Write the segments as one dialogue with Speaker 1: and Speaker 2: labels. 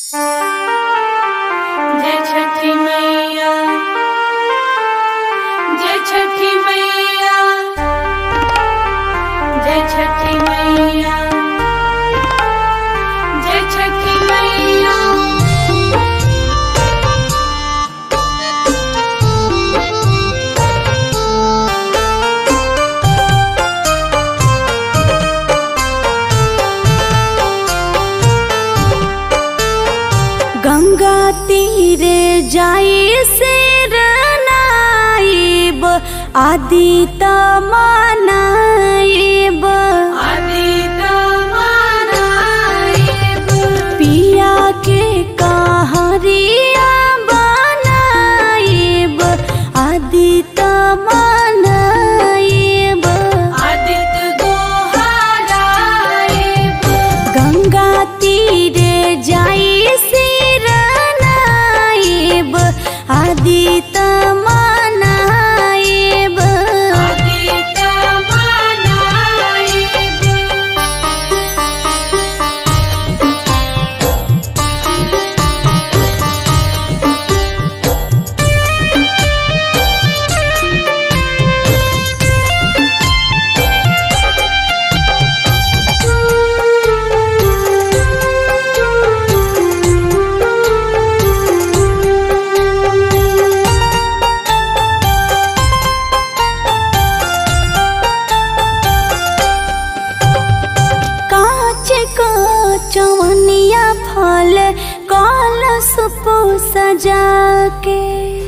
Speaker 1: जय छठी मैया जय छठी मैया जय छठी मैया जय छठी मैया
Speaker 2: गंगा तीरे जाई से रनाइब आदि तमानाइब
Speaker 1: आदित मानाइब
Speaker 2: पिया के कहरिया बनाइब आदि तमानाइब
Speaker 1: आदित गोहराइब
Speaker 2: गंगा तीरे जाई से रनाइब आदि तमानाइब
Speaker 1: आदित मानाइब
Speaker 2: काच को चवनिया फल कल सुप सजा के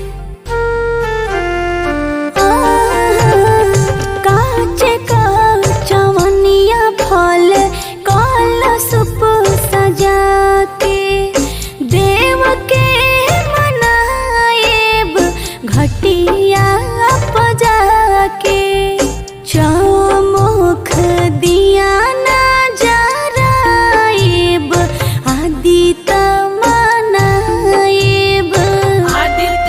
Speaker 2: काच को चवनिया फल कल सुप सजा के देव के मनाएब घटिया पजा के चौमुख दिया ना जराइब आदि तमनाइब
Speaker 1: आदित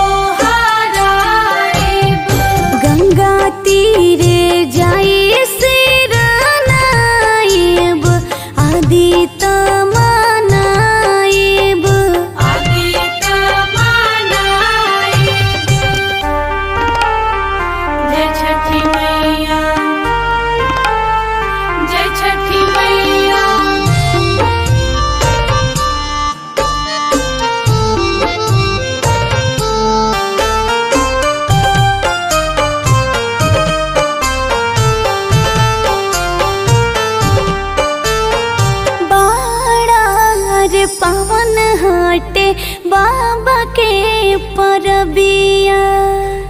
Speaker 1: गोहराइब
Speaker 2: गंगा तीरे जाई सिरनाइब आदि तमनाइब
Speaker 1: आदित मानाइब जय छठी मैया जय छठी मैया
Speaker 2: बाड़ार पवन हटे बाबा के परबिया